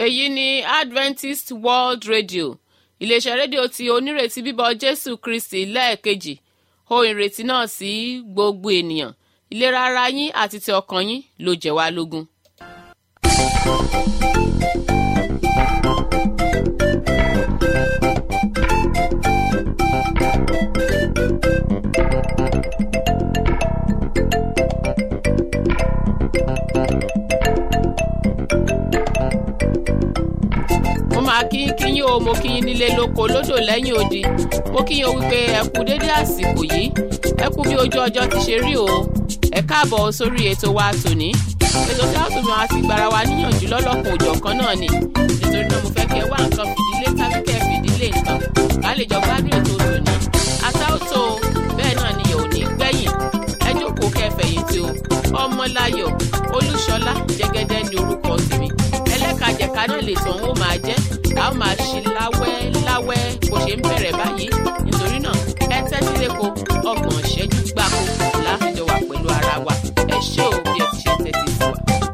èyí ni adventist world radio iléeṣẹ́ rédíò tí onírètí bíbọ̀ jésù kristi lẹ́ẹ̀kejì ohun ìrètí náà sí gbogbo ènìyàn ìlera ara yín àti ti ọkàn yín ló jẹ́ wá lógún. mo máa kí kí yín o mo kí yín nílé lóko lódò lẹ́yìn odi mo kí yín o wípé ẹ kú dédé àsìkò yìí ẹ kú bí ojú ọjọ́ ti ṣe rí o ẹ káàbọ̀ sórí ètò wa tòní ètò tí a tún máa fi gbára wa níyànjú lọ́lọ́kùn òjọ̀kan náà ni nítorí náà mo fẹ́ kí ẹ wá nǹkan fìdílé tàbí kẹ́ fìdílé nǹkan ká lè jọ gbádùn ètò tòní àtàwòtò bẹ́ẹ̀ náà ni ò ní gbẹ̀yìn ẹ jókòó kẹfẹ̀yìntì o ọmọláyọ̀ olúṣọlá jẹ́gẹ́dẹ́ ní orúkọ tèmi ẹlẹ́kajẹ̀ka náà lè tàn ó máa jẹ́ a ó máa ṣe láwẹ́ láwẹ́ bó ṣe ń bẹ̀rẹ̀ báyìí nítorí náà ẹ tẹ́tí lẹ́kọ̀ọ́ ọgbọ̀n ìṣẹ́jú gbáko láàfin wà pẹ̀lú ara wa ẹ ṣé o bí ẹ ti ṣe tẹ́tí sí wa.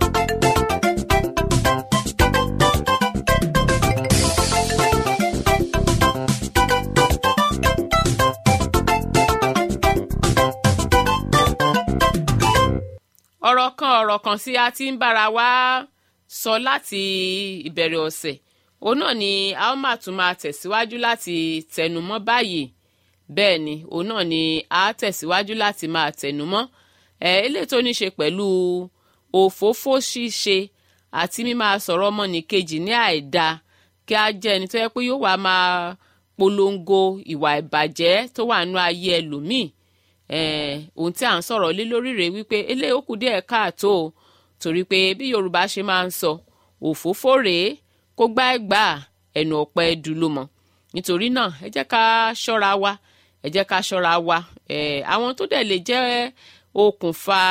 ọ̀rọ̀ kan ọ̀rọ̀ kan tí a ti ń bára wa sọ láti ìbẹ̀rẹ̀ ọ̀sẹ̀ òun náà ni a ó máa tún máa tẹ̀síwájú láti tẹnumọ́ báyìí bẹ́ẹ̀ ni òun náà ni a tẹ̀síwájú láti máa tẹnumọ́ ẹ̀ eléyìí tó ní ṣe pẹ̀lú òfófó ṣíṣe àti mímáa sọ̀rọ̀ ọmọnìkejì ní àìda kí a jẹ́ ẹni tó yẹ pé yóò wá máa polongo ìwà ìbàjẹ́ tó wà nínú ayé ẹlòmíì ohun tí à ń sọ̀rọ̀ lé lórí rèé wípé eléyìí ó kù díẹ̀ káàtó o torí pé bí yorùbá ṣe máa ń sọ òfófó rèé kó gbá ẹgbà ẹnu ọ̀pẹ dùn ló mọ̀ nítorí náà ẹ jẹ́ ká ṣọ́ra wa ẹ jẹ́ ká ṣọ́ra wa àwọn tó dẹ̀ lè jẹ́ okùnfà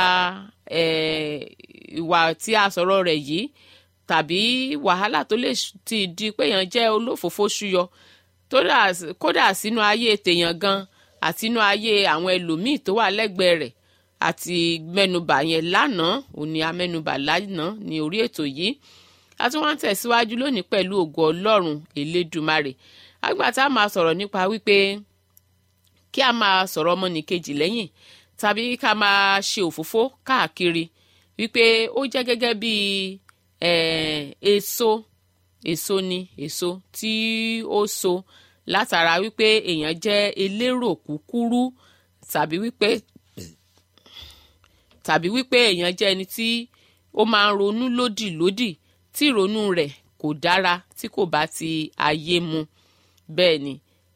ìwà tí a sọ̀rọ̀ rẹ̀ yìí tàbí wàhálà tó lè ti di pé èèyàn jẹ́ olófòfó ṣúyọ kódà sínú ayé tèèyàn gan àti inú ayé àwọn ẹlòmíì tó wà lẹ́gbẹ̀ẹ́ rẹ̀ àti mẹ́nubà yẹn lánàá òní amẹ́nubà lánàá ní orí ètò yìí a tún wá ń tẹ̀síwájú lónìí pẹ̀lú ògo ọlọ́run elédùmarè àgbà tá a máa sọ̀rọ̀ nípa wípé kí a máa sọ̀rọ̀ ọmọnìkejì lẹ́yìn tàbí ká máa ṣe òfófó káàkiri wípé ó jẹ́ gẹ́gẹ́ bí èso èso ni èso tí ó so látara wípé èèyàn jẹ́ elérò kúkúrú tàbí wípé tàbí wípé èèyàn jẹ́ ẹni tí ó máa ń ronú lódì lódì tí ìrònú rẹ̀ kò dára tí kò bá ti ayé mu bẹ́ẹ̀ ni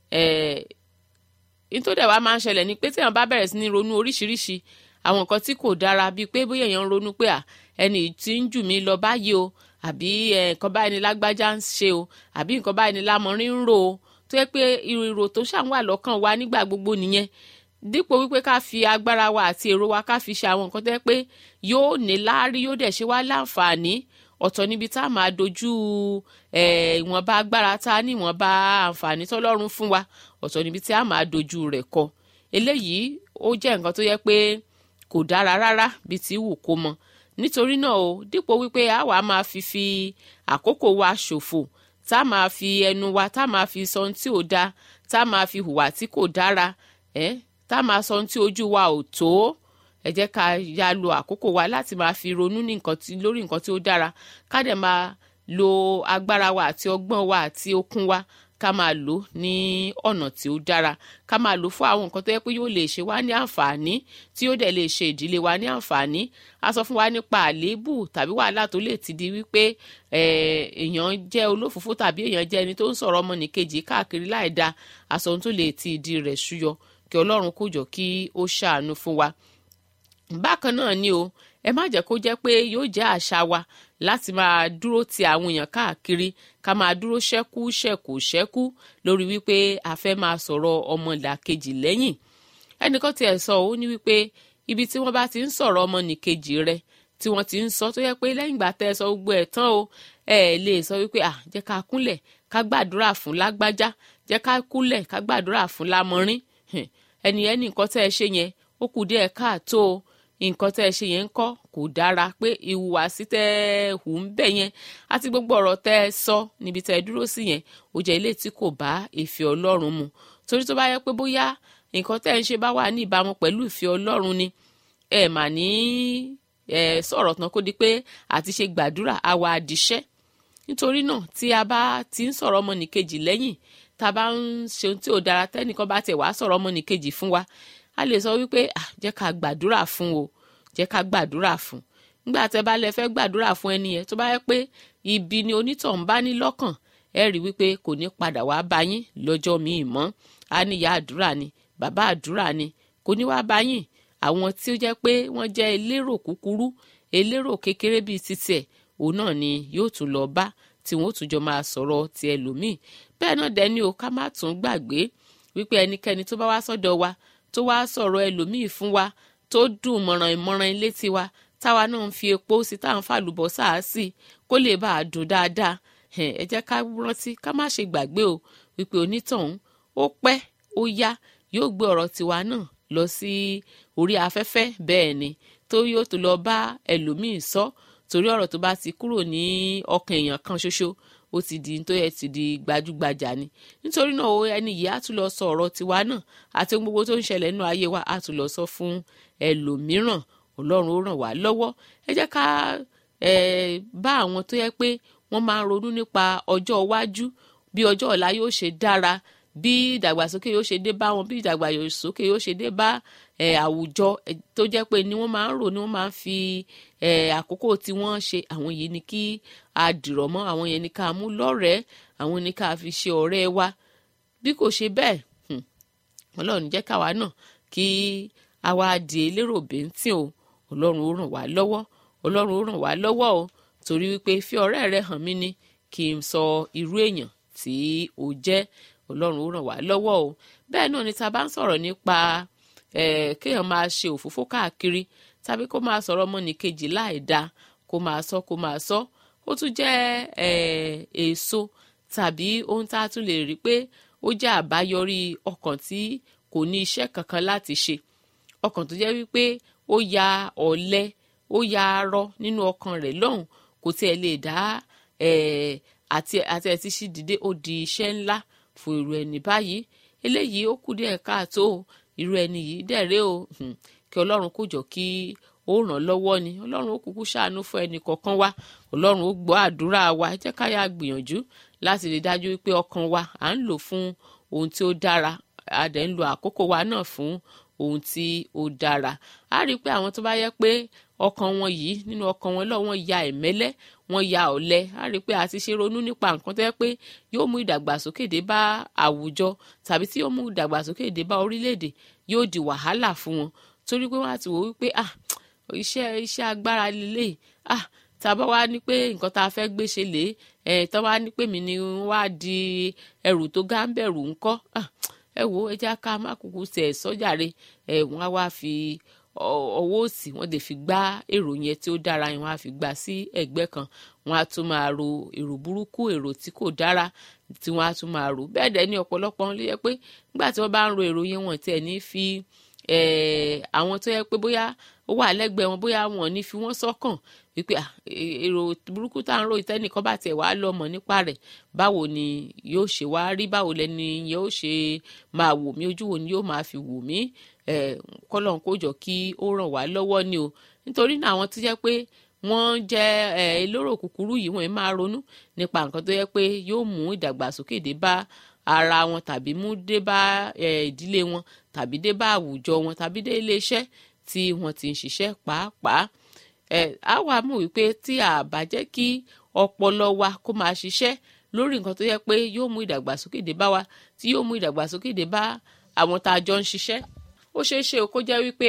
nítorí ẹ̀ wá máa ń ṣẹlẹ̀ ni pé tí èèyàn bá bẹ̀rẹ̀ sí ní ronú oríṣiríṣi àwọn nǹkan tí kò dára bíi pé bóyá èèyàn ń ronú pé ẹni tí ń jù mí lọ báyìí o àbí nǹkan báyìí ni lágbájá ń ṣe o àbí nǹkan báyìí ni lámọrin ń rò o tó yẹ pé ìrò tó ṣàwọn àlọ́kàn wa nígbà gbogbo nìyẹn dípò wípé ká fi agbára wa àti èrò wa ká fi ṣe àwọn nǹkan tó yẹ pé yóò ní láárí yóò dẹ̀ ṣe wá láǹfààní ọ̀tọ̀ níbi tá a máa dojú ìwọ̀nba agbára tá a ní ìwọ̀nba àǹfààní tọ́lọ́run fún wa ọ̀tọ̀ níbi tí a máa dojú rẹ̀ kọ eléyìí ó jẹ́ nǹkan tó yẹ pé kò dára rárá bí ti wù kó mọ nítorí náà o dípò wípé a wàá máa fi fi àkókò wa ṣòfò tá a máa fi ẹnu wa tá a máa fi sọ ohun tí ò dáa tá a máa fi hùwà tí kò dára ẹ tá a máa sọ ohun tí ojú wa ò tó ẹ jẹ́ ká ya lo àkókò wa láti máa fi ronú ní nǹkan tí lórí nǹkan tí ó dára ká dẹ̀ máa lo agbára wa àti ọgbọ́n wa àti okun wa ká máa lò ní ọ̀nà tí ó dára ká máa lò fún àwọn nǹkan tó yẹ pé yóò lè ṣe wá ní àǹfààní tí yóò dẹ̀ lè ṣe ìdílé wa ní àǹfààní a sọ fún wa nípa àléébù tàbí wàhálà tó lè ti di wípé èèyàn jẹ́ olófòfó tàbí èèyàn jẹ́ ẹni tó ń sọ̀rọ̀ ọmọnìkejì káàkiri láì da aṣọ tó lè ti ìdí rẹ̀ ṣúyọ kí ọlọ́run kó jọ kí ó ṣàánú fún wa bákan náà ni o ẹ má jẹ́ kó jẹ́ pé yóò jẹ́ àṣà wa láti máa dúró ti àwọn èèyàn káàkiri ká máa dúró ṣẹ́kú ṣẹ̀kù ṣẹ́kú lórí wípé a fẹ́ máa sọ̀rọ̀ ọmọlàkejì lẹ́yìn ẹnìkan tiẹ̀ sọ ó ní wípé ibi tí wọ́n bá ti ń sọ̀rọ̀ ọmọnìkejì rẹ tí wọ́n ti ń sọ tó yẹ pé lẹ́yìn ìgbà tẹ́ ẹ sọ gbogbo ẹ̀ tán o ẹ lè sọ wípé à jẹ́ ká kúnlẹ̀ ká gbàdúrà fún lágbájá jẹ́ ká kúnlẹ̀ ká gbàdúrà fún lámọrin ẹni ẹni nǹkan tẹ́ ẹ ṣe yẹn ó kù díẹ̀ káàtó o nǹkan tẹ́ ẹ ṣe yẹn ń kọ́ kò dára pé ìhùwàsí tẹ́ ẹ hù ń bẹ̀ yẹn àti gbogbo ọ̀rọ̀ tẹ́ ẹ sọ níbi tẹ́ ẹ dúró sí yẹn ó jẹ́ ilé tí kò bá ìfẹ́ ọlọ́run mu torí tó bá yẹ pé bóyá nǹkan tẹ́ ẹ ń ṣe bá wà ní ìbámu pẹ̀lú ìfẹ́ ọlọ́run ni ẹ mà ní ẹ sọ̀rọ̀ tán kó di pé àti ṣe gbàdúrà àwa àdìṣẹ́ nítorí náà tí a bá ti ń sọ̀rọ̀ ọmọnìkejì lẹ́yìn tá a bá ń ṣe ohun tí ò dára tẹ́nìkan bá tẹ̀ wá sọ̀rọ̀ ọmọnìkejì fún wa a lè sọ wípé ah jẹ́ ká gbàdúrà fún o jẹ́ ká gbàdúrà fún nígbà tẹ́ bá lẹ fẹ́ gbàdúrà fún ẹni yẹn tó bá yẹ pé ibi ni onítọ̀hún bá ní lọ́kàn ẹ rí wípé kò ní padà wá bá yín lọ́jọ́ míì mọ́ a ní ìyá àdúrà ni bàbá àdúrà ni kò ní wá bá yín àwọn tí ó jẹ́ pé wọ́n jẹ́ elérò kúkúrú elérò kékeré bíi titi ẹ̀ òun náà ni yóò tún lọ bá tí wọ́n ó tún jọ máa sọ̀rọ̀ ti ẹlòmíì bẹ́ẹ̀ náà dẹ́ni o ká má tún gbàgbé wípé ẹnikẹ́ni tó bá wá sọ́dọ̀ wa tó wá sọ̀rọ̀ ẹlòmíì fún wa tó dùn mọ̀ràn ìmọ̀ràn ilé tiwa táwa náà ń fi epo sí táwọn fàlùbọ̀ sáà sí kó lè bá a dùn dáadáa ẹ jẹ́ ká rántí ká má ṣe gbàgbé o wípé onítọ̀hún ó pẹ́ ó yá yóò gbé ọ̀rọ̀ tiwa náà lọ sí orí afẹ́fẹ́ bẹ́ẹ̀ ni tó yóò tó lọ bá ẹlòmíì sọ torí ọ̀rọ̀ tó bá ti kúrò ní ọkàn èèyàn kan ṣoṣo ó ti di tó yẹ ti di gbajúgbajà ni nítorí náà ẹni yìí á tún lọ sọ ọ̀rọ̀ tiwa náà àti ohun gbogbo tó ń ṣẹlẹ̀ nínú ayé wa á tún lọ sọ fún ẹlòmíràn ọlọ́run ó ràn wá lọ́wọ́ ẹ jẹ́ ká bá àwọn tó yẹ pé wọ́n máa ń ronú nípa ọjọ́ iwájú bí ọjọ́ ọ̀la yóò ṣe dára bí ìdàgbàsókè yóò ṣe dé bá wọn bí ìdàgbàsókè yóò ṣe dé bá àwùjọ tó jẹ́ pé ni wọ́n máa ń rò ni wọ́n máa ń fi àkókò tí wọ́n ṣe àwọn yìí ni kí a dìrọ̀ mọ́ àwọn yẹn ni ká mú lọ́rẹ̀ẹ́ àwọn ni ká fi ṣe ọ̀rẹ́ wa bí kò ṣe bẹ́ẹ̀ ọlọ́run jẹ́ káwa náà kí àwa di elérò bẹ́ńtìn o ọlọ́run ó ràn wá lọ́wọ́ ọlọ́run ó ràn wá lọ́wọ́ o torí wípé fi ọ̀rẹ́ rẹ hàn mí ni kí n sọ irú èèyàn tí o jẹ́ ọlọ́run ó ràn wá lọ́wọ́ o bẹ́ẹ̀ náà ni ta bá ń sọ̀rọ̀ nípa kéèyàn máa ṣe òfófó káàkiri tàbí kó máa sọ̀rọ̀ ọmọnìkejì láì dáa kó máa sọ kó máa sọ ó tún jẹ́ èso tàbí ohun tá a tún lè rí pé ó jẹ́ àbáyọrí ọkàn tí kò ní iṣẹ́ kankan láti ṣe ọkàn tó jẹ́ wípé ó ya ọ̀lẹ ó ya arọ nínú ọkàn rẹ̀ lọ́hùn kò tiẹ̀ lè dá àti àti ẹ̀ ti ṣí dìde ó di iṣẹ́ ńlá fún irú ẹni báyìí eléyìí ó kù díẹ̀ káàtó irú ẹni yìí dẹ̀rẹ́ o kí ọlọ́run kó jọ kí ó ràn lọ́wọ́ ni ọlọ́run ó kúkú ṣàánú fún ẹnì kọ̀ọ̀kan wa ọlọ́run ó gbọ́ àdúrà wa ẹ jẹ́ ká yá gbìyànjú láti rí dájú wípé ọkàn wa à ń lò fún ohun tí ó dára a dẹ̀ ń lo àkókò wa náà fún ohun tí ó dára a rí i pé àwọn tó bá yẹ pé ọkàn wọn yìí nínú ọkàn wọn lọ wọn ya ẹ̀mẹ́lẹ́ wọn ya ọ̀lẹ a rí i pé àti ṣe ronú nípa nǹkan tó yẹ pé yóò mú ìdàgbàsókè dé bá àwùjọ tàbí tí yóò mú ìdàgbàsókè dé bá orílẹ̀-èdè yóò di wàhálà fún wọn torí pé wọ́n á ti wò wípé ah iṣẹ́ iṣẹ́ agbára lélẹ̀ ah tàbá wá ní pé nǹkan tá a fẹ́ gbé ṣe lè ẹ̀ tọ́ wá ní pé mi ni wá di ẹrù tó gá ń bẹ̀rù ńkọ́ ah ẹ wo ẹ jẹ́ ká má kúkú tẹ̀ sọ́jàre ẹ̀ wọ́n á wá fi ọwọ́ òsì wọ́n lè fi gbá èrò yẹn tí ó dára yẹn wọ́n á fi gbà sí ẹ̀gbẹ́ kan wọ́n á tún máa ro èrò burúkú èrò tí kò dára tí wọ́n á tún máa ro bẹ́ẹ̀ dẹ̀ ní ọ̀pọ̀lọpọ̀ wọn ló yẹ pé nígbà tí wọ́n bá ń ro èrò yẹn wọ́n tiẹ̀ ní fi àwọn tó yẹ pé bóyá ó wà lẹ́gbẹ̀ẹ́ wọn bóyá wọn ò ní fi wọ́n sọ́kàn wípé èrò burúkú tá à ń ro ìtẹ́nìkan bá tiẹ̀ wá lọ mọ̀ nípa rẹ̀ báwo ni yóò ṣe wá rí báwo lẹni yẹn ó ṣe máa wò mí ojú wo ni yóò máa fi wò mí kọ́lọ́n kó jọ kí ó ràn wá lọ́wọ́ ni o nítorí náà àwọn tó jẹ́ pé wọ́n jẹ́ elóró kúkúrú yìí wọ́n máa ronú nípa nǹkan tó yẹ pé yóò mú ìdàgbàsókè dé bá ara wọn tàbí mú dé bá ìdílé wọn tàbí dé bá àwùjọ wọn tàbí dé iléeṣẹ́ tí wọ́n ti ń ṣiṣẹ́ pàápàá á wàá mọ̀ wípé tí a bá jẹ́ kí ọpọlọ wa kó máa ṣiṣẹ́ lórí nǹkan tó yẹ pé yóò mú ìdàgbàsókè dé bá wa tí yóò mú ìdàgbàsókè dé bá àwọn tá a jọ ń ṣiṣẹ́ ó ṣeé ṣe kó jẹ́ wípé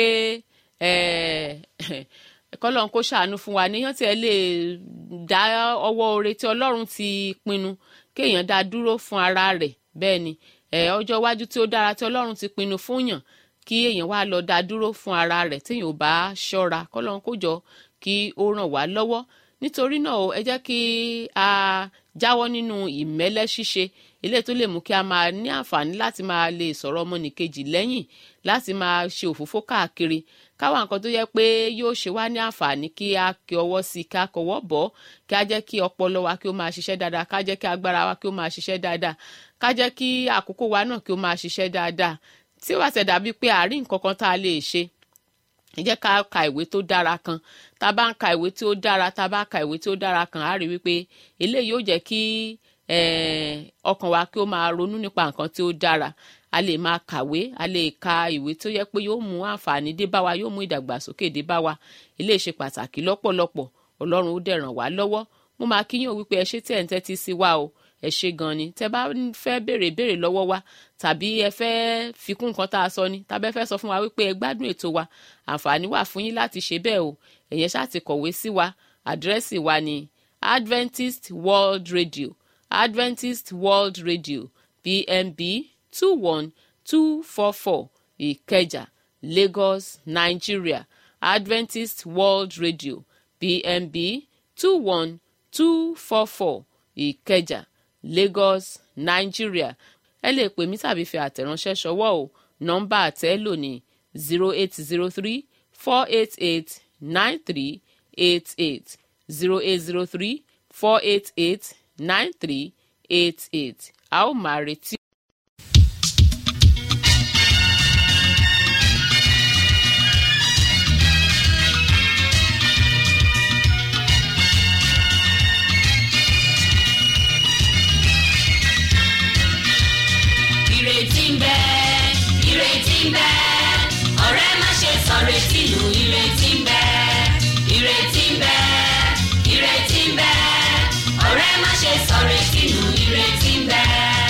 kọ́lọ́n kó ṣàánú fún wa níyàn tí ẹ lè dá ọwọ́ oore tí ọlọ́run ti pinnu kéèyàn dá dúró fún ara rẹ̀ bẹ́ẹ̀ ni ọjọ́ iwájú tí ó dára tí ọlọ́run ti pinnu fún yàn kí èèyàn wá lọ dá dúró fún ara rẹ̀ téèyàn ò bá ṣọ́ra kọ́lọ́n kó jọ kí ó ràn wá lọ́wọ́ nítorí náà ẹ jẹ́ kí a jáwọ́ nínú ìmẹ́lẹ́ ṣíṣe ilé tó lè mú kí a máa ní àǹfààní láti máa lè sọ̀rọ̀ ọmọnìkejì lẹ́yìn láti máa ṣe òfófó káàkiri káwa nǹkan tó yẹ pé yóò ṣe wá ní àǹfààní kí a kí ọwọ́ sí i ká kọwọ́ bọ̀ kí a jẹ́ kí ọpọlọ wa kí ó máa ṣiṣẹ́ dáadáa ká jẹ́ kí agbára wa kí ó máa ṣiṣẹ́ dáadáa ká jẹ́ kí àkókò wa náà kí ó máa ṣiṣẹ́ dáadáa tí ó bá ṣe dàbí pé àárín nǹkan kan tá a lè ṣe ẹ jẹ́ ká ka ìwé tó dára kan tá a bá ń ka ìwé tí ó dára tá a bá ka ìwé tí ó dára kan á rí wípé eléyìí yóò jẹ́ kí ọkàn wa kí ó máa ronú nípa nǹkan tí ó dára a lè máa kàwé a lè ka ìwé tó yẹ pé yóò mú àǹfààní dé bá wa yóò mú ìdàgbàsókè dé bá wa eléyìí ṣe pàtàkì lọ́pọ̀lọpọ̀ ọlọ́run ó dẹ̀ ràn wá lọ́wọ́ mo máa kíyàn wípé ẹ ṣé tí ẹ̀ ń tẹ́tí sí wa o ẹ ṣé gan ni tẹ́ bá fẹ́ béèrè béèrè lọ́wọ́ wa tàbí ẹ fẹ́ fikún nǹkan tá a sọ ni tàbí ẹ fẹ́ sọ fún wa wípé ẹ gbádùn ètò wa àǹfààní wà fún yín láti ṣe bẹ́ẹ̀ o ẹ̀yẹn ṣáà ti kọ̀wé sí wa àdírẹ́sì wa ni Adventist World Radio Adventist World Radio PMB two one two four four Ìkẹjà Lagos Nigeria Adventist World Radio PMB two one two four four Ìkẹjà Lagos Nigeria ẹ lè pè mí tàbí fi àtẹ̀ránṣẹ́ ṣọwọ́ o nọ́mbà àtẹ́lò ní zero eight zero three four eight eight nine three eight eight zero eight zero three four eight eight nine three eight eight a ó máa retí. ìrètí ń bẹ ìrètí ń bẹ ọ̀rẹ́ má ṣe sọ retí nù ìrètí ń bẹ ìrètí ń bẹ ìrètí ń bẹ ọ̀rẹ́ má ṣe sọ retí nù ìrètí ń bẹ.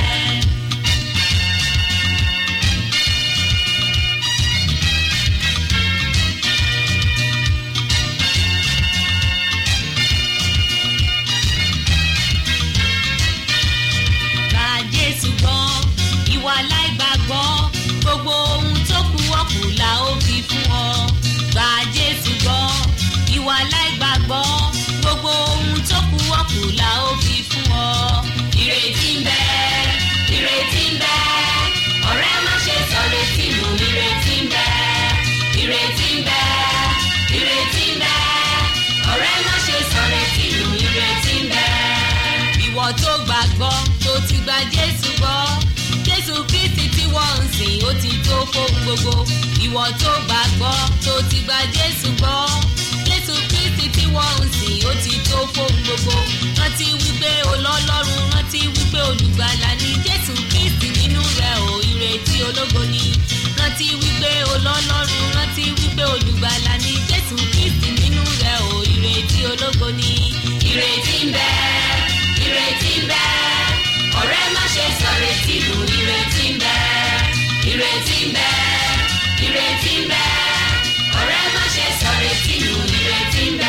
Gba Jésù gbọ́ ìwà láìgbàgbọ́ gbogbo ohun tó kù ọ̀kù la ó fi fún ọ. Gba Jésù gbọ́ ìwà láìgbàgbọ́ gbogbo ohun tó kù ọ̀kù la ó fi fún ọ. Ìrètí ń bẹ ìrètí ń bẹ ọ̀rẹ́ má ṣe sọ retí nù ìrètí ń bẹ ìrètí ń bẹ ìrètí ń bẹ ọ̀rẹ́ má ṣe sọ retí nù ìrètí ń bẹ. Ìwọ tó gbàgbọ́ tó ti gba Jésù gbọ́ Jésù Kristi tí wọ́n ń sìn ó ti tó fóun gbogbo ìwọ tó gbàgbọ́ tó ti gba Jésù gbọ́ Jésù Kristi tí wọ́n ń sìn ó ti tó fóun gbogbo rántí wípé olọ́lọ́run rántí wípé olùgbàlà ni Jésù Kristi nínú rẹ̀ ò ìrètí ológo ni rántí wípé olọ́lọ́run rántí wípé olùgbàlà ni Jésù Kristi nínú rẹ̀ ò ìrètí ológo ni ìrètí ń bẹ ìrètí ń bẹ ọ̀rẹ́ má ṣe sọ retí nù ìrètí ń bẹ ìrètí ń bẹ ìrètí ń bẹ ọ̀rẹ́ má ṣe sọ retí nù ìrètí ń bẹ.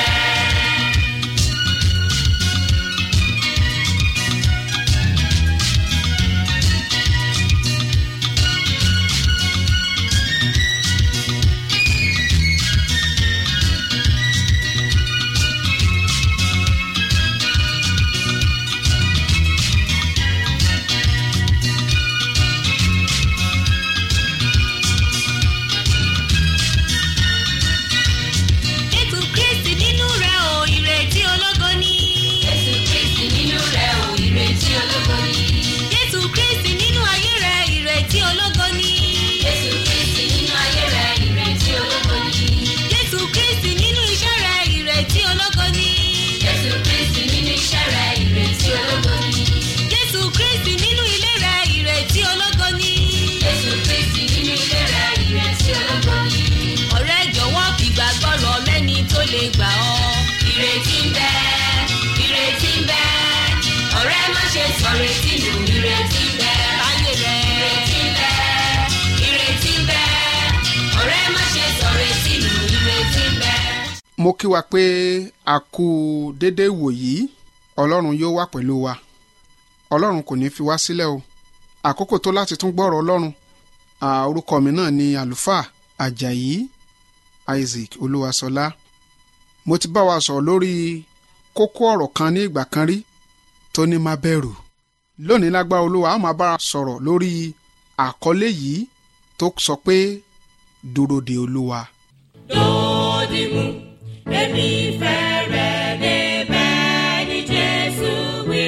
Jésù Kristi nínú rẹ̀ ò ìrètí ológo ni. Jésù Kristi nínú rẹ̀ ò ìrètí ológo ni. Jésù Kristi nínú ayé rẹ̀ ìrètí ológo ni. Jésù Kristi nínú ayé rẹ̀ ìrètí ológo ni. Jésù Kristi nínú iṣẹ́ rẹ̀ ìrètí ológo ni. Jésù Kristi nínú iṣẹ́ rẹ̀ ìrètí ológo ni. Jésù Kristi nínú ilé rẹ̀ ìrètí ológo ni. Jésù Kristi nínú ilé rẹ̀ ìrètí ológo ni. Ọ̀rẹ́ jọ̀wọ́ fìgbàgbọ́ rọ mẹ́ni tó lè gbà ọ́. Ìrètí ń bẹ, ìrètí ń bẹ. Ọ̀rẹ́ má ṣe sọ retí nù, ìrètí ń bẹ. Ayé rẹ̀. Ìrètí ń bẹ, ìrètí ń bẹ. Ọ̀rẹ́ má ṣe sọ retí nù, ìrètí ń bẹ. mo kí wa pé a kú déédéé wòyí ọlọ́run yóò wà pẹ̀lú wa ọlọ́run kò ní fi wá sílẹ̀ o àkókò tó láti tún gbọ́rọ̀ ọlọ́run à, orúkọ mi náà ni àlùfáà àjàyí isaac olúwaṣọlá mo ti bá wa sọ̀rọ̀ lórí kókó ọ̀rọ̀ kan ní ìgbà kan rí tó ní má bẹ̀rù lónìí lágbára olúwa a máa bá a sọ̀rọ̀ lórí àkọlé yìí tó sọ pé dúró de olúwa dòdìmú èmi fẹ́ rẹ̀ débẹ̀ ní jésù wí.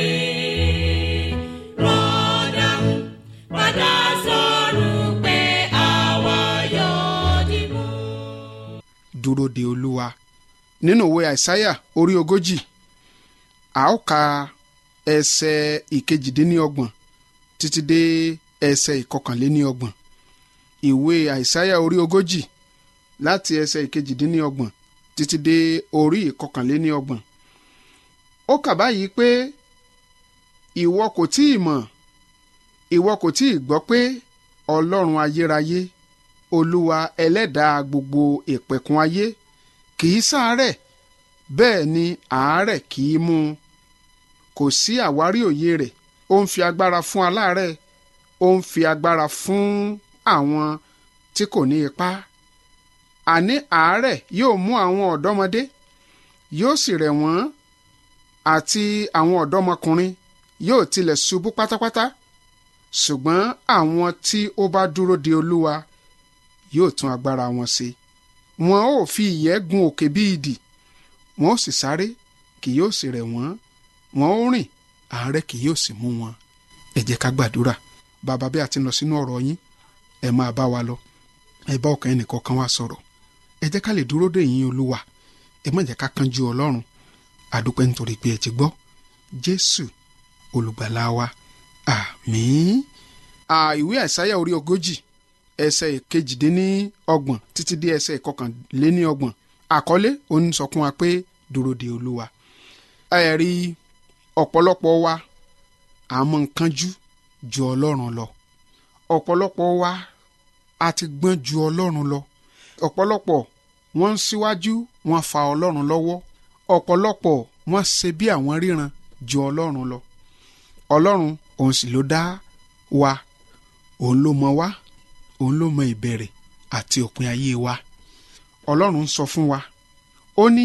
rọ́dàmú padà sọ̀rọ̀ pé àwa yóò dìmú. dúró de olúwa nínú ìwé àìsáyà orí ogójì a ó ka ẹsẹ̀ ìkejìdínlọ́gbọ̀n títí dé ẹsẹ̀ ìkọkànléníọgbọ̀n ìwé àìsáyà orí ogójì láti ẹsẹ̀ ìkejìdínlọ́gbọ̀n títí dé orí ìkọkànléníọgbọ̀n ó kà báyìí pé ìwọ kò tí ì mọ̀ ìwọ kò tí ì gbọ́ pé ọlọ́run ayérayé olúwa ẹlẹ́dàá gbogbo ìpẹ̀kun ayé kì í ṣàárẹ̀ bẹ́ẹ̀ ni àárẹ̀ kì í mú un kò sí àwárí òye rẹ̀ ó ń fi agbára fún aláàárẹ̀ ó ń fi agbára fún àwọn tí kò ní ipá àní àárẹ̀ yóò mú àwọn ọ̀dọ́mọdé yóò sì rẹ̀ wọ́n àti àwọn ọ̀dọ́mọkùnrin yóò tilẹ̀ ṣubú pátápátá ṣùgbọ́n àwọn tí ó bá dúró de olúwa yóò tún agbára wọn ṣe wọn ó fi ìyẹ́ gun òkè bí idì wọn ó sì sáré kì yóò sì rẹ̀ wọ́n wọn ó rìn àárẹ̀ kì yóò sì mú wọn ẹ jẹ́ ká gbàdúrà bàbá bí a ti ń lọ sínú ọ̀rọ̀ yín ẹ máa bá wa lọ ẹ bá ọkàn ẹnìkan kan wá sọ̀rọ̀ ẹ jẹ́ ká lè dúró dè yín olúwa ẹ má jẹ́ ká kánjú ọlọ́run àdúpẹ́ nítorí pé ẹ ti gbọ́ jésù olùgbàlà wa àmín. ìwé àìsáyà orí ogójì ẹsẹ̀ ìkejìdínlọ́gbọ̀n títí dé ẹsẹ̀ ìkọkànléníọgbọ̀n àkọlé òun sọ fún wa pé dúró de olúwa ẹ rí ọ̀pọ̀lọpọ̀ wa àmọ́ kánjú ju ọlọ́run lọ ọ̀pọ̀lọpọ̀ wa a ti gbọ́n ju ọlọ́run lọ ọ̀pọ̀lọpọ̀ wọ́n ń síwájú wọ́n fa ọlọ́run lọ́wọ́ ọ̀pọ̀lọpọ̀ wọ́n ṣe bí àwọn ríran ju ọlọ́run lọ ọlọ́run òun sì ló dá wa òun ló mọ wa òun ló mọ ìbẹ̀rẹ̀ àti òpin ayé wa ọlọ́run ń sọ fún wa ó ní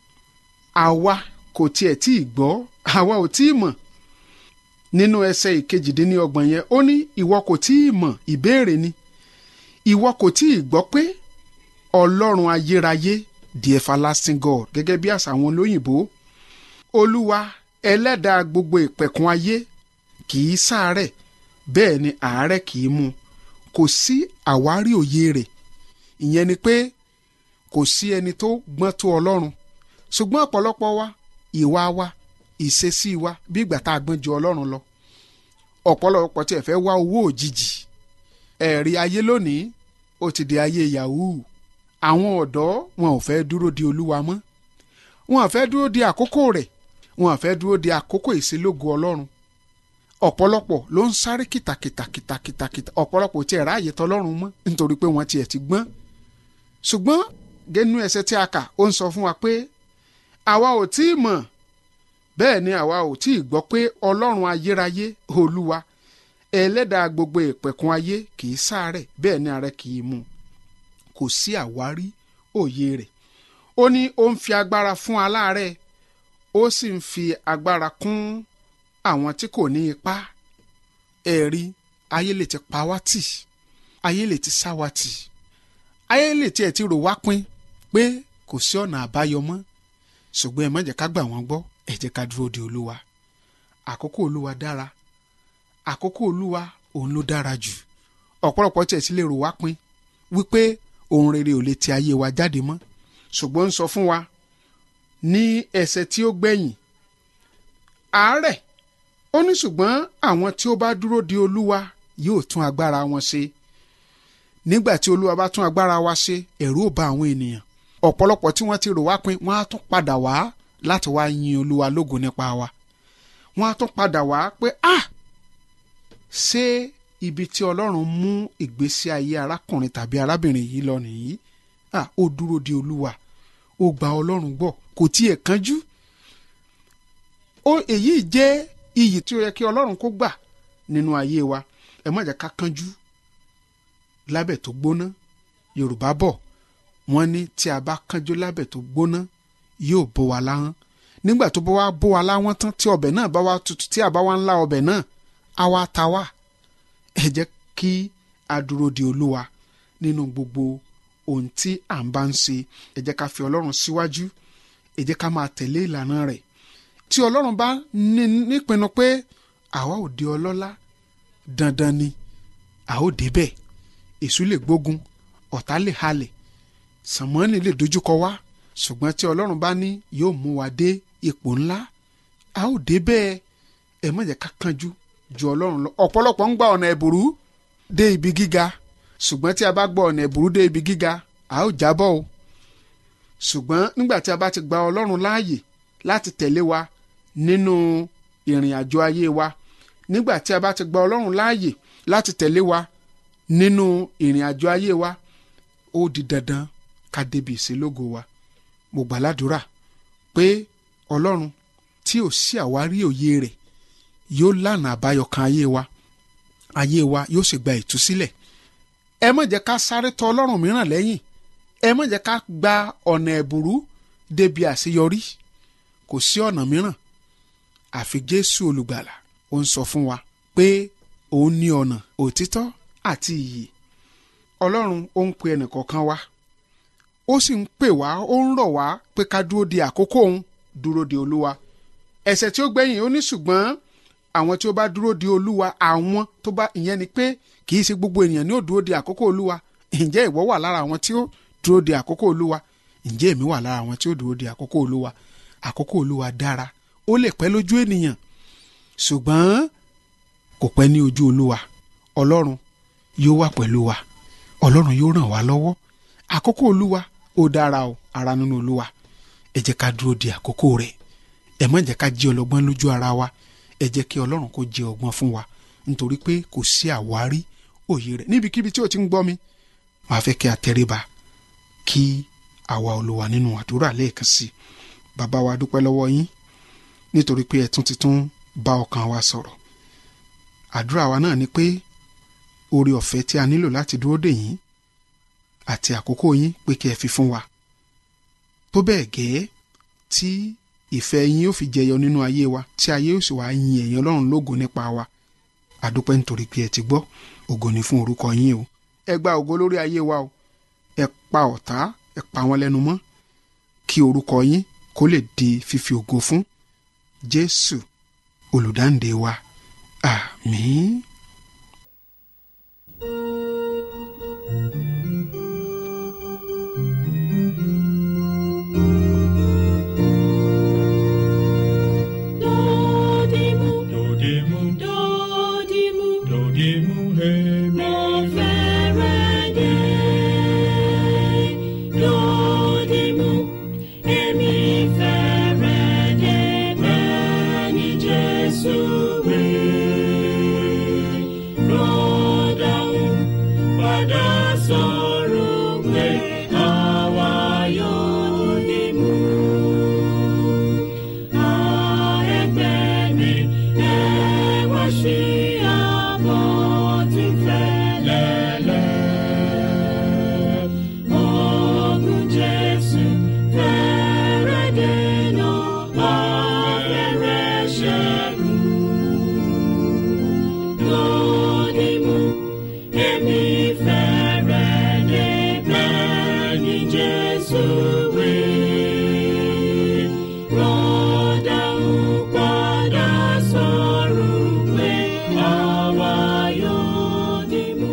àwa kò tiẹ̀ tí ì gbọ́ àwa ò tí ì mọ̀ nínú ẹsẹ̀ ìkejìdínlọ́gbọ̀n yẹn ó ní ìwọ kò tí ì mọ̀ ìbéèrè ni ìwọ kò tí ì gbọ́ pé ọlọ́run ayérayé the everlasting God gẹ́gẹ́ bí àṣà àwọn olóyìnbó olúwa ẹlẹ́dàá gbogbo ìpẹ̀kun ayé kì í ṣàárẹ̀ bẹ́ẹ̀ ni àárẹ̀ kì í mú kò sí àwárí òye rẹ̀ ìyẹn ni pé kò sí ẹni tó gbọ́n tó ọlọ́run ṣùgbọ́n ọ̀pọ̀lọpọ̀ wa ìwà wa ìṣesí wa bí ìgbà tá a gbọ́n ju ọlọ́run lọ ọ̀pọ̀lọpọ̀ tí ẹ fẹ́ wá owó òjijì ẹ̀rí ayé lónìí ó ti di ayé yahoo àwọn ọ̀dọ́ wọn ò fẹ́ dúró di olúwa mọ́ wọn ò fẹ́ dúró di àkókò rẹ̀ wọn ò fẹ́ dúró di àkókò ìṣelógo ọlọ́run ọ̀pọ̀lọpọ̀ ló ń sáré kìtàkìtàkìtàkìtà ọ̀pọ̀lọpọ̀ tí ẹ̀ ráàyè tọlọ́run mọ́ nítorí pé wọ́n tiẹ̀ ti gbọ́n ṣùgbọ́n gẹ́nu ẹsẹ̀ tí a kà ó ń sọ fún wa pé àwa ò tí ì mọ̀ bẹ́ẹ̀ ni àwa ò tí ì gbọ́ pé ọlọ́run ayérayé olúwa ẹlẹ́dàá gbogbo ìpẹ̀kun ayé kì í ṣàárẹ̀ bẹ́ẹ̀ ni ààrẹ kì í mú kò sí àwárí òye rẹ̀ ó ní ó ń fi agbára fún aláàárẹ̀ ó sì ń fi agbára kún àwọn tí kò ní ipá ẹ̀rí ayé lè ti pa wá tì ayé lè ti sá wa tì ayé lè tiẹ̀ ti rò wá pin pé kò sí ọ̀nà àbáyọ mọ́ ṣùgbọ́n ẹ má jẹ́ ká gbà wọ́n gbọ́ ẹ jẹ́ ká dúró de olúwa àkókò olúwa dára àkókò olúwa òun ló dára jù ọ̀pọ̀lọpọ̀ tiẹ̀ sì lè rò wá pin wípé ohun rere ò lè ti ayé wa jáde mọ́ ṣùgbọ́n ń sọ fún wa ní ẹsẹ̀ tí ó gbẹ̀yìn àárẹ̀ ó ní ṣùgbọ́n àwọn tí ó bá dúró de olúwa yóò tún agbára wọn ṣe nígbà tí olúwa bá tún agbára wa ṣe ẹ̀rù ò bá àwọn ènìyàn ọ̀pọ̀lọpọ̀ tí wọ́n ti rò wá pin wọ́n á tún padà wá láti wá yin olúwa lógo nípa wa wọ́n á tún padà wá pé ah ṣé ibi tí ọlọ́run mú ìgbésí ayé arákùnrin tàbí arábìnrin yìí lọ nìyí ah ó dúró de olúwa ó gba ọlọ́run gbọ́ kò tiẹ̀ kánjú ó èyí jẹ́ iyì tí ó yẹ kí ọlọ́run kó gbà nínú ayé wa ẹ má jẹ́ ká kánjú lábẹ́ tó gbóná yorùbá bọ̀ wọ́n ní tí a bá kánjú lábẹ́ tó gbóná yóò bó wa láhán nígbà tó bá wá bó wa láwọn tán tí ọbẹ̀ náà bá wá tutù tí a bá wá ń lá ọbẹ̀ náà á wá ta wá ẹ jẹ́ kí a dúró de olúwa nínú gbogbo ohun tí à ń bá ń ṣe ẹ jẹ́ ká fi ọlọ́run síwájú ẹ jẹ́ ká máa tẹ̀lé ìlànà rẹ̀ tí ọlọ́run bá ní nípinnu pé àwa ò di ọlọ́lá dandan ni a ó débẹ̀ èṣù lè gbógun ọ̀tá lè halẹ̀ sàmọ́nì lè dojúkọ wá ṣùgbọ́n tí ọlọ́run bá ní yóò mú wa dé ipò ńlá a ó débẹ̀ ẹ má jẹ́ ká kánjú ju ọlọ́run lọ ọ̀pọ̀lọpọ̀ ń gba ọ̀nà ẹ̀bùrú dé ibi gíga ṣùgbọ́n tí a bá gba ọ̀nà ẹ̀bùrú dé ibi gíga a ó jábọ́ o ṣùgbọ́n nígbà tí a bá ti gba ọlọ́run láàyè láti tẹ̀lé wa nínú ìrìn àjò ayé wa nígbà tí a bá ti gba ọlọ́run láàyè láti tẹ̀lé wa nínú ìrìn àjò ayé wa ó di dandan ká débi ìṣelógo wa mo gbàládùra pé ọlọ́run tí ò sí àwárí òye rẹ̀ yóò lànà àbáyọ kan ayé wa ayé wa yóò sì gba ìtúsílẹ̀ ẹ má jẹ́ ká sáré tọ ọlọ́run mìíràn lẹ́yìn ẹ má jẹ́ ká gba ọ̀nà ẹ̀bùrú débi àṣeyọrí kò sí ọ̀nà mìíràn àfi jésù olùgbàlà ó ń sọ fún wa pé òun ní ọ̀nà òtítọ́ àti ìyè ọlọ́run ó ń pe ẹnìkọ̀ọ̀kan wa ó sì ń pè wá ó ń rọ̀ wá pé ká dúró de àkókò òun dúró de olúwa ẹsẹ̀ tí ó gbẹ̀yìn ó ní ṣùgbọ́n àwọn tí ó bá dúró de olúwa àwọn tó bá ìyẹn ni pé kì í ṣe gbogbo ènìyàn ní ó dúró de àkókò olúwa ǹjẹ́ ìwọ wà lára àwọn tí ó dúró de àkókò olúwa ǹjẹ́ èmi wà lára àwọn tí ó dúró de àkókò olúwa àkókò olúwa dára ó lè pẹ́ lójú ènìyàn ṣùgbọ́n kò pẹ́ ní ojú olúwa ọlọ́run yóò wà pẹ̀lú wa ọlọ́run yóò ràn wá lọ́wọ́ àkókò olúwa ó dára o ara nínú olúwa ẹ jẹ́ ká dúró de àkókò rẹ̀ ẹ má jẹ́ ká jẹ́ ọlọ́gbọ́n lójú ara wa ẹ jẹ́ kí ọlọ́run kó jẹ́ ọgbọ́n fún wa nítorí pé kò sí àwárí òye rẹ̀ níbikíbi tí o ti ń gbọ́ mi màá fẹ́ kí a tẹríba kí àwa olúwa nínú àdúrà lẹ́ẹ̀kan sí i bàbá wa dúpẹ́ lọ́wọ́ yín nítorí pé ẹ tún ti tún bá ọkàn wa sọ̀rọ̀ àdúrà wa náà ni pé oore ọ̀fẹ́ tí a nílò láti dúró dè yín àti àkókò yín pé kí ẹ fi fún wa tó bẹ́ẹ̀ gẹ́ tí ìfẹ́ yín yóò fi jẹyọ nínú ayé wa tí ayé yóò sì wá yin ẹ̀yin ọlọ́run lógo nípa wa àdúpẹ́ nítorí pé ẹ ti gbọ́ ògo ni fún orúkọ yín o ẹ gba ògo lórí ayé wa o ẹ pa ọ̀tá ẹ pa wọn lẹ́nu mọ́ kí orúkọ yín kó lè di fífi ògo fún jésù olùdáǹdè wa àmín. Dodimu, Dodimu, dodimu, dodimu, hemi. mo fẹ́rẹ̀ dé. Dodimu, èmi fẹ́rẹ̀ dé bẹ́ẹ̀ ni Jésù wí. Rọ́dàún padà sọ̀rọ̀ pé àwa yóò dìmú. Jesus, we rọ́dà ń padà sọ̀rọ̀ pé àwa yóò dìmú.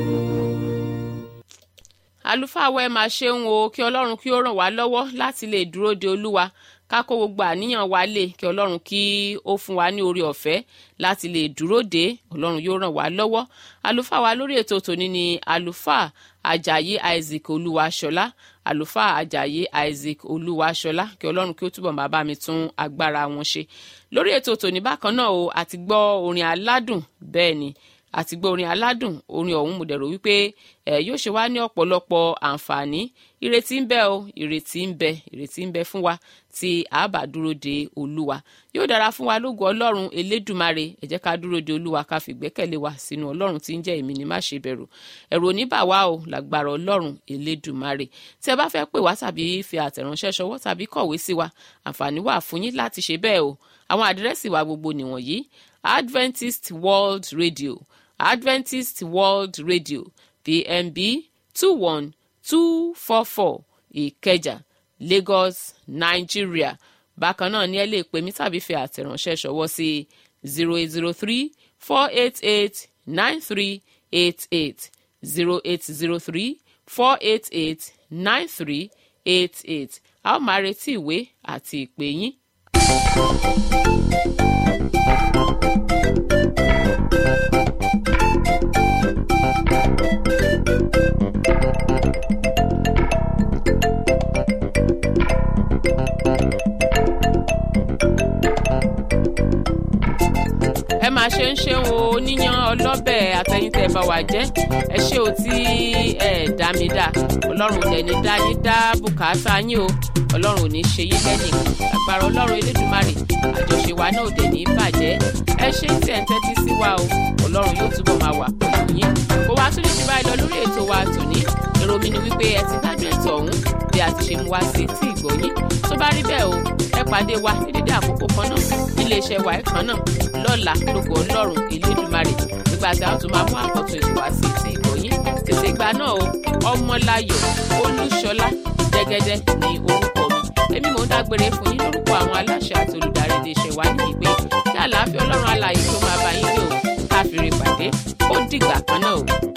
àlùfáà wa ẹ máa ṣeun o kí ọlọ́run kí ó ràn wá lọ́wọ́ láti lè dúró de olúwa ká kó gbogbo àníyàn wa lè kí ọlọ́run kí ó fún wa ní orí ọ̀fẹ́ láti lè dúró de ọlọ́run yóò ràn wá lọ́wọ́ àlùfáà wa lórí ètò tòní ni àlùfáà ajayi isaac olúwaṣọlá àlùfáà ajayi isaac olúwaṣọlá kí ọlọ́run kí ó túbọ̀ máa bá mi tún agbára wọn ṣe lórí ètò tòní bákan náà o àti gbọ́ orin aládùn bẹ́ẹ̀ ni àti gbọ́ orin aládùn orin ọ̀hún mo dẹ̀rọ wípé ẹ̀ yóò ṣe wá ní ọ̀pọ̀lọpọ̀ àǹfààní ìrètí ń bẹ o ìrètí ń bẹ ìrètí ń bẹ fún wa tí a bá dúró de olúwa yóò dára fún wa lógo ọlọ́run elédùmarè ẹ jẹ́ ká dúró de olúwa ká fi gbẹ́kẹ̀lé wa sínú ọlọ́run tí ń jẹ́ èmi ni má ṣe bẹ̀rù ẹ̀rù oníbà wa o lágbára ọlọ́run elédùmarè tí ẹ bá fẹ́ pè wá tàbí fi àtẹ̀ránṣẹ́ ṣọwọ́ tàbí kọ̀wé sí wa àǹfààní wà fún yín láti ṣe bẹ́ẹ̀ o àwọn àdírẹ́sì wa gbogbo nìwọ̀nyí adventist world radio adventist world radio pmb two one two four four ìkẹjà lagos nigeria bákan náà ni ẹ lè pè mí tàbí fi àtẹ̀ránṣẹ́ ṣọwọ́ sí zero eight zero three four eight eight nine three eight eight zero eight zero three four eight eight nine three eight eight a ó máa retí ìwé àti ìpè yín. ẹ máa ṣe ń ṣeun o oníyan ọlọ́bẹ̀ àtẹ̀yìntẹ̀ bá wà jẹ́ ẹ ṣé o tí ẹ dá mi dá ọlọ́run ò dẹ̀ni dá yín dá bùkátà yín o ọlọ́run ò ní ṣe yín lẹ́nìí agbára ọlọ́run elédùnmarè àjọṣe wa náà ò dẹ̀ ní bàjẹ́ ẹ ṣe tí ẹ̀ ń tẹ́tí sí wa o ọlọ́run yóò túbọ̀ máa wà pẹ̀lú yín kó wá tún lè ti báyìí lọ lórí ètò wa tòní èrò mi ni wípé ẹ ti gbádùn ètò ọ̀hún bí a ti ṣe mú wá sí etí ìgbọ̀nyín tó bá rí bẹ́ẹ̀ o ẹ pàdé wa ní dédé àkókò kan náà nílé iṣẹ́ wa kan náà lọ́la lógo ọlọ́run elédùnmarè nígbà tí a tún máa mú àkọ́tún ètò wá sí etí ìgbọ̀nyín tètè ìgbà náà o ọmọláyọ̀ olúṣọlá jẹ́gẹ́dẹ́ ní orúkọ mi èmi mò ń dágbére fún yín lórúkọ àwọn aláṣẹ àti olùdarí iléeṣẹ́ wa ní ìgbé kí àlàáfíà ọlọ́run alààyè tó máa bá yín gbé o káfíńrè pàdé ó dìgbà kan náà o.